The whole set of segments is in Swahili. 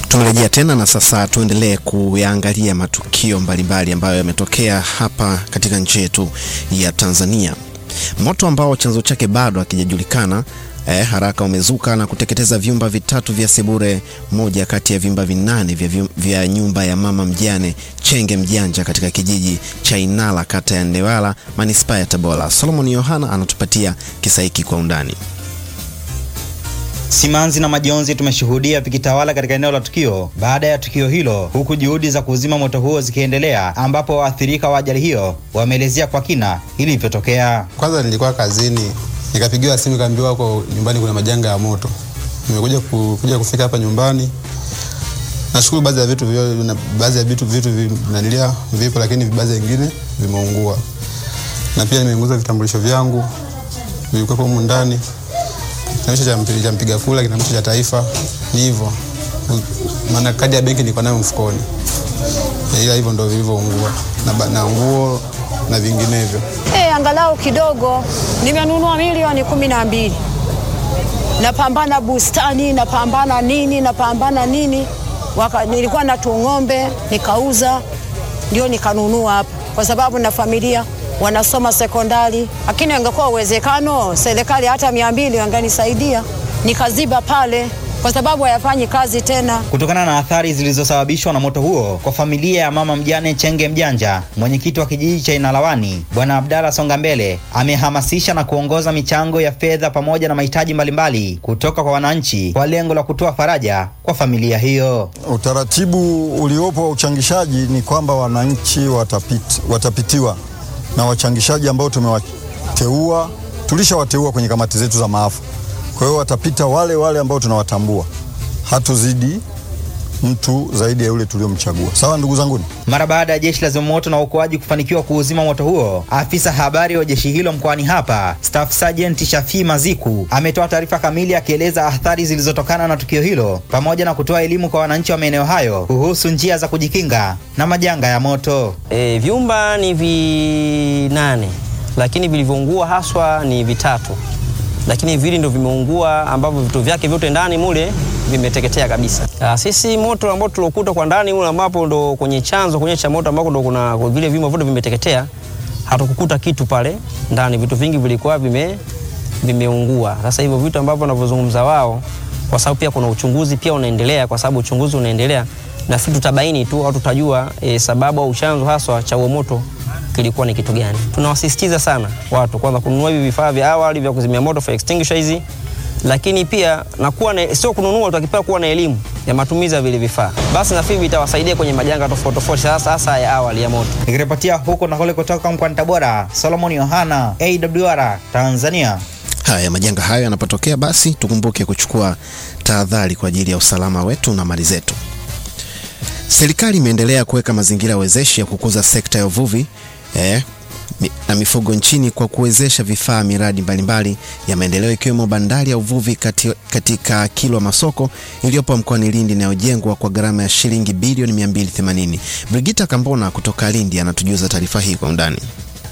Tumerejea tena na sasa tuendelee kuyaangalia matukio mbalimbali ambayo yametokea hapa katika nchi yetu ya Tanzania. Moto ambao chanzo chake bado hakijajulikana eh, haraka umezuka na kuteketeza vyumba vitatu vya sebure, moja kati ya vyumba vinane vya, vyum- vya nyumba ya mama mjane Chenge Mjanja katika kijiji cha Inala kata ya Ndewala manispaa ya Tabora. Solomon Yohana anatupatia kisa hiki kwa undani. Simanzi na majonzi tumeshuhudia vikitawala katika eneo la tukio baada ya tukio hilo, huku juhudi za kuzima moto huo zikiendelea, ambapo waathirika wa ajali hiyo wameelezea kwa kina ilivyotokea. Kwanza nilikuwa kazini, nikapigiwa simu kaambiwa huko nyumbani kuna majanga ya moto. Nimekuja ku, kuja kufika hapa nyumbani. Nashukuru baadhi ya vitu vyo, na baadhi ya vitu vitu vinanilia vipo, lakini baadhi vingine vimeungua, na pia nimeunguza vitambulisho vyangu vilikuwa humu ndani, kitambulisho cha mpi- cha mpiga kura, kitambulisho cha taifa, ni hivyo. Maana kadi ya benki nilikuwa nayo mfukoni, ila hivyo ndio vilivyoungua na, ba- na nguo na vinginevyo. Eh, angalau kidogo nimenunua milioni kumi na mbili. Napambana bustani, napambana nini, napambana nini. Waka, nilikuwa na tung'ombe nikauza, ndio nikanunua hapa, kwa sababu na familia wanasoma sekondari, lakini angekuwa uwezekano serikali hata mia mbili wanganisaidia nikaziba pale, kwa sababu hayafanyi kazi tena. Kutokana na athari zilizosababishwa na moto huo kwa familia ya mama mjane Chenge Mjanja, mwenyekiti wa kijiji cha Inalawani Bwana Abdalla Songa Mbele amehamasisha na kuongoza michango ya fedha pamoja na mahitaji mbalimbali kutoka kwa wananchi kwa lengo la kutoa faraja kwa familia hiyo. Utaratibu uliopo wa uchangishaji ni kwamba wananchi watapiti, watapitiwa na wachangishaji ambao tumewateua, tulishawateua kwenye kamati zetu za maafa. Kwa hiyo watapita wale wale ambao tunawatambua, hatuzidi mtu zaidi ya yule tuliomchagua. Sawa ndugu zanguni. Mara baada ya jeshi la zimamoto na uokoaji kufanikiwa kuuzima moto huo, afisa habari wa jeshi hilo mkoani hapa, Staff Sergeant Shafii Maziku ametoa taarifa kamili akieleza athari zilizotokana na tukio hilo pamoja na kutoa elimu kwa wananchi wa maeneo hayo kuhusu njia za kujikinga na majanga ya moto. E, vyumba ni vinane lakini vilivyoungua haswa ni vitatu, lakini vili ndo vimeungua ambavyo vitu vyake vyote ndani mule vimeteketea kabisa. Ah, sisi moto ambao tuliokuta kwa ndani mule ambapo ndo kwenye chanzo kwenye cha moto ambako ndo kuna vile vyumba vyote vimeteketea, hatukukuta kitu pale ndani, vitu vingi vilikuwa vime vimeungua. Sasa hivyo vitu ambavyo wanavyozungumza wao, kwa sababu pia kuna uchunguzi pia unaendelea, kwa sababu uchunguzi unaendelea, nafikiri tutabaini tu au tutajua e, sababu au chanzo haswa cha huo moto kilikuwa ni kitu gani. Tunawasisitiza sana watu kwanza kununua hivi vifaa vya awali vya kuzimia moto fire extinguisher hizi, lakini pia na kuwa na, sio kununua, tutakipaa kuwa na elimu ya matumizi ya vile vifaa, basi nafikiri vitawasaidia kwenye majanga tofauti tofauti, hasa hasa ya awali ya moto. Nikiripotia huko na kule kutoka mkoani Tabora, Solomon Yohana, AWR Tanzania. Haya, majanga hayo yanapotokea, basi tukumbuke kuchukua tahadhari kwa ajili ya usalama wetu na mali zetu. Serikali imeendelea kuweka mazingira wezeshi ya kukuza sekta ya uvuvi eh, mi- na mifugo nchini kwa kuwezesha vifaa miradi mbalimbali ya maendeleo ikiwemo bandari ya uvuvi kati, katika Kilwa Masoko iliyopo mkoani Lindi inayojengwa kwa gharama ya shilingi bilioni 280. Brigita Kambona kutoka Lindi anatujuza taarifa hii kwa undani.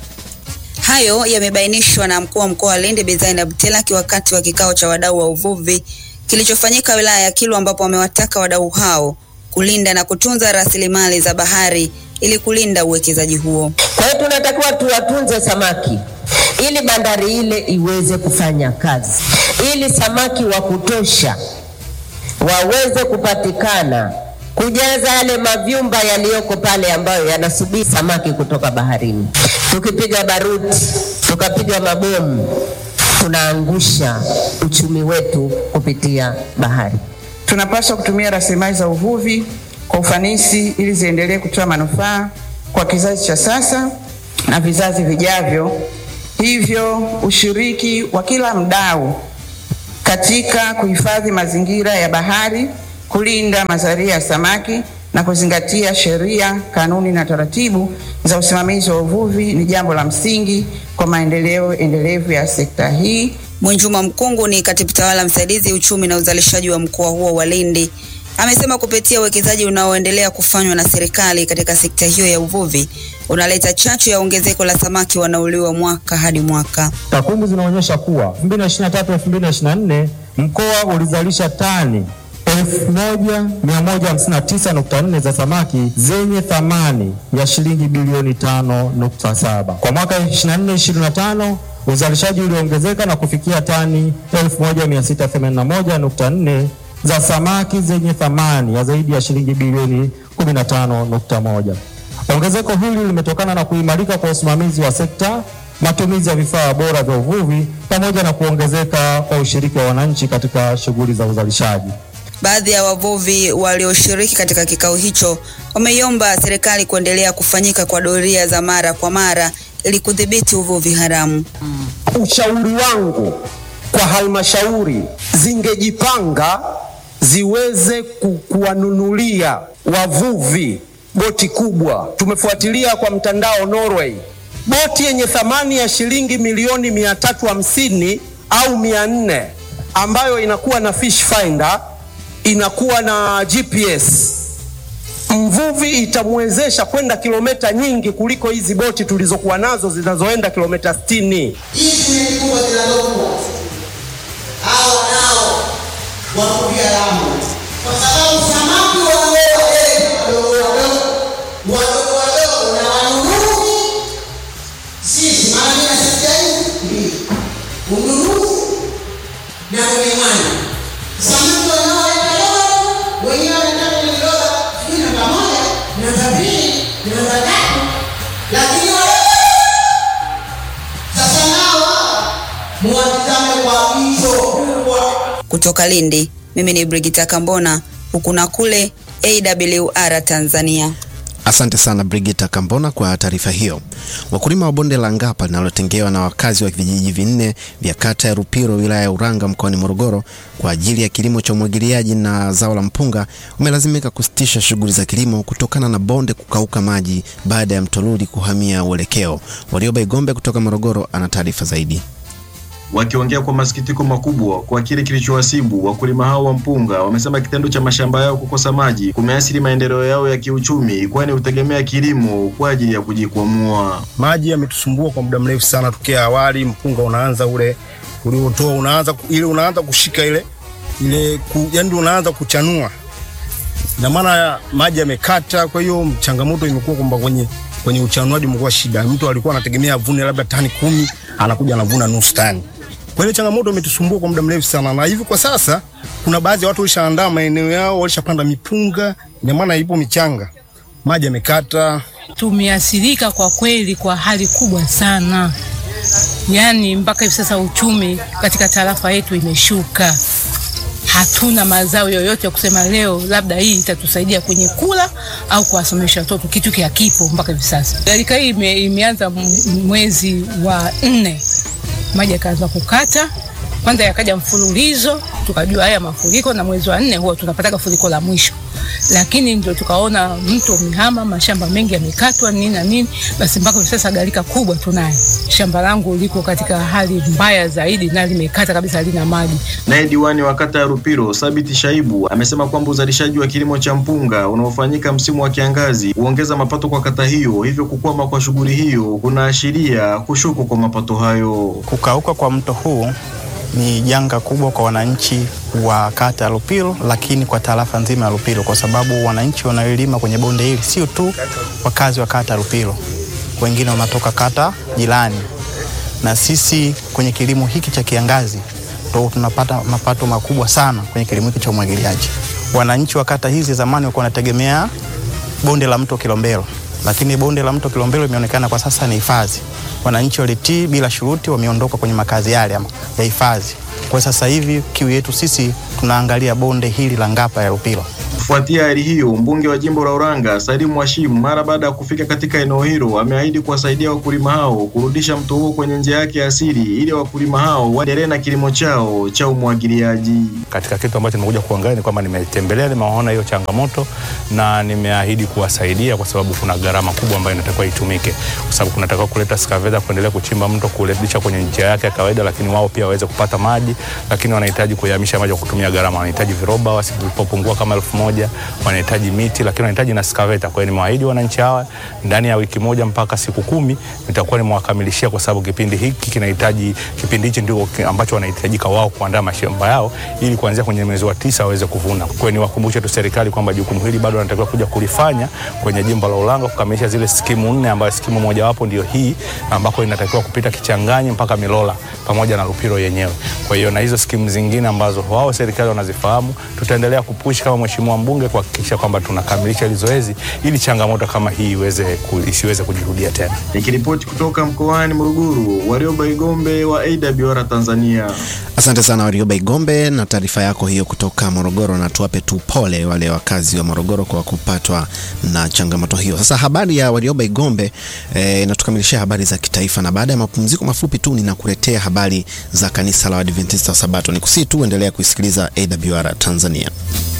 Hayo yamebainishwa na mkuu wa mkoa wa Lindi Bi Zainab Telaki wakati wa kikao cha wadau wa uvuvi kilichofanyika wilaya ya Kilwa, ambapo wamewataka wadau hao kulinda na kutunza rasilimali za bahari ili kulinda uwekezaji huo. Kwa hiyo tunatakiwa tuwatunze samaki ili bandari ile iweze kufanya kazi, ili samaki wa kutosha waweze kupatikana kujaza yale mavyumba yaliyoko pale ambayo yanasubiri samaki kutoka baharini. Tukipiga baruti, tukapiga mabomu, tunaangusha uchumi wetu kupitia bahari. Tunapaswa kutumia rasilimali za uvuvi kwa ufanisi ili ziendelee kutoa manufaa kwa kizazi cha sasa na vizazi vijavyo. Hivyo ushiriki wa kila mdau katika kuhifadhi mazingira ya bahari, kulinda mazalia ya samaki na kuzingatia sheria, kanuni na taratibu za usimamizi wa uvuvi ni jambo la msingi kwa maendeleo endelevu ya sekta hii. Mwinjuma Mkungu ni katibu tawala msaidizi uchumi na uzalishaji wa mkoa huo wa Lindi. Amesema kupitia uwekezaji unaoendelea kufanywa na serikali katika sekta hiyo ya uvuvi unaleta chachu ya ongezeko la samaki wanaoliwa mwaka hadi mwaka. Takwimu zinaonyesha kuwa 2023 2024 mkoa ulizalisha tani 1159.4 za samaki zenye thamani ya shilingi bilioni 5.7. Kwa mwaka 24-25 uzalishaji ulioongezeka na kufikia tani 1681.4 za samaki zenye thamani ya zaidi ya shilingi bilioni 15.1. Ongezeko hili limetokana na kuimarika kwa usimamizi wa sekta, matumizi ya vifaa bora vya uvuvi pamoja na kuongezeka kwa ushiriki wa wananchi katika shughuli za uzalishaji. Baadhi ya wavuvi walioshiriki katika kikao hicho wameiomba serikali kuendelea kufanyika kwa doria za mara kwa mara ili kudhibiti uvuvi haramu. Ushauri wangu kwa halmashauri zingejipanga ziweze ku- kuwanunulia wavuvi boti kubwa. Tumefuatilia kwa mtandao Norway, boti yenye thamani ya shilingi milioni mia tatu hamsini au mia nne ambayo inakuwa na fish finder, inakuwa na GPS. Mvuvi itamwezesha kwenda kilomita nyingi kuliko hizi boti tulizokuwa nazo zinazoenda kilomita 60. hizi meli kubwa zinazokuwa hao nao wavuvi haramu, kwa sababu samaki wadogo wadogo wadogo wadogo wadogo na wanunuzi sisi, maana mimi na sekta hii mbili, ununuzi na unyang'anyi. Samaki wanaoleta dogo wenyewe wanataka ni dola sijui namba moja namba mbili namba tatu, lakini wale sasa nao muwatizame kwa jicho kubwa. Kutoka Lindi, mimi ni Brigita Kambona, huku na kule AWR Tanzania. Asante sana Brigita Kambona kwa taarifa hiyo. Wakulima wa bonde la Ngapa linalotengewa na wakazi wa vijiji vinne vya kata ya Rupiro wilaya ya Uranga mkoani Morogoro kwa ajili ya kilimo cha umwagiliaji na zao la mpunga wamelazimika kusitisha shughuli za kilimo kutokana na bonde kukauka maji baada ya mto Luli kuhamia uelekeo. Warioba Igombe kutoka Morogoro ana taarifa zaidi. Wakiongea kwa masikitiko makubwa kwa kile kilichowasibu wakulima hao wa mpunga, wamesema kitendo cha mashamba yao kukosa maji kumeathiri maendeleo yao ya kiuchumi, kwani hutegemea kilimo kwa ajili ya kujikwamua. Maji yametusumbua kwa muda mrefu sana, tokea awali mpunga unaanza ule uliotoa unaanza ku- ile unaanza kushika ile ile ku, yani unaanza kuchanua, na maana maji yamekata. Kwa hiyo changamoto imekuwa kwamba kwenye kwenye uchanuaji umekuwa shida. Mtu alikuwa anategemea avune labda tani kumi, anakuja anavuna nusu tani. Kwa hiyo changamoto imetusumbua kwa muda mrefu sana, na hivi kwa sasa kuna baadhi ya watu walishaandaa maeneo yao, walishapanda mipunga, ina maana ipo michanga, maji yamekata, tumeathirika kwa kweli kwa hali kubwa sana, yaani mpaka hivi sasa uchumi katika tarafa yetu imeshuka. Hatuna mazao yoyote ya kusema leo labda hii itatusaidia kwenye kula au kuwasomesha watoto, kitu kiakipo mpaka hivi sasa. Gharika hii ime, imeanza m- mwezi wa nne, maji yakaanza kukata kwanza yakaja mfululizo, tukajua haya mafuriko, na mwezi wa nne huwa tunapataga furiko la mwisho, lakini ndio tukaona mto umehama, mashamba mengi yamekatwa nini na nini, basi mpaka hivi sasa gharika kubwa tunayo. Shamba langu liko katika hali mbaya zaidi na limekata kabisa, halina maji. Naye diwani wa kata ya Rupiro Sabiti Shaibu amesema kwamba uzalishaji wa kilimo cha mpunga unaofanyika msimu wa kiangazi huongeza mapato kwa kata hiyo, hivyo kukwama kwa shughuli hiyo kunaashiria kushuka kwa mapato hayo. Kukauka kwa mto huu ni janga kubwa kwa wananchi wa kata ya Lupilo, lakini kwa tarafa nzima ya Lupilo, kwa sababu wananchi wanaolima kwenye bonde hili sio tu wakazi wa kata ya Lupilo, wengine wanatoka kata jirani, na sisi kwenye kilimo hiki cha kiangazi ndo tunapata mapato makubwa sana kwenye kilimo hiki cha umwagiliaji. Wananchi wa kata hizi zamani walikuwa wanategemea bonde la mto Kilombero, lakini bonde la mto Kilombero imeonekana kwa sasa ni hifadhi. Wananchi walitii bila shuruti, wameondoka kwenye makazi yale ama- ya hifadhi. Kwa sasa hivi kiu yetu sisi tunaangalia bonde hili la Ngapa ya Lupilo. Kufuatia hali hiyo, mbunge wa jimbo la Uranga Salim Mwashimu mara baada ya kufika katika eneo hilo ameahidi kuwasaidia wakulima hao kurudisha mto huo kwenye njia yake ya asili ili wakulima hao waendelee na kilimo chao cha umwagiliaji. Katika kitu ambacho nimekuja kuangalia ni kwamba nimetembelea, nimeona hiyo changamoto na nimeahidi kuwasaidia, kwa sababu kuna gharama kubwa ambayo inatakiwa itumike, kwa sababu kunatakiwa kuleta skaveta kuendelea kuchimba mto kurudisha kwenye njia yake ya kawaida, lakini wao pia waweze kupata maji, lakini wanahitaji kuyahamisha maji kwa kutumia gharama, wanahitaji viroba wasipopungua kama elfu moja moja, wanahitaji miti, lakini wanahitaji na skaveta. Kwa hiyo nimewaahidi wananchi hawa ndani ya wiki moja mpaka siku kumi nitakuwa nimewakamilishia, kwa sababu kipindi hiki kinahitaji, kipindi hichi ndio ki- ambacho wanahitajika wao kuandaa mashamba yao ili kuanzia kwenye mwezi wa tisa waweze kuvuna. Kwa hiyo niwakumbushe tu serikali kwamba jukumu hili bado wanatakiwa kuja kulifanya kwenye jimbo la Ulanga kukamilisha zile skimu nne, ambayo skimu mojawapo ndio hii ambako inatakiwa kupita Kichangani mpaka Milola pamoja na Lupiro yenyewe. Kwa hiyo na hizo skimu zingine ambazo wao serikali wanazifahamu, tutaendelea kupush kama mheshimiwa mbunge kuhakikisha kwamba tunakamilisha hili zoezi ili changamoto kama hii iweze ku, isiweze kujirudia tena. Nikiripoti kutoka mkoani Morogoro, Warioba Igombe wa AWR Tanzania. Asante sana Warioba Igombe na taarifa yako hiyo kutoka Morogoro, na tuwape tu pole wale wakazi wa Morogoro kwa kupatwa na changamoto hiyo. Sasa habari ya Warioba Igombe eh, inatukamilishia habari za kitaifa, na baada ya mapumziko mafupi tu ninakuletea habari za kanisa la Waadventista wa Sabato. Nikusii tu endelea kuisikiliza AWR Tanzania.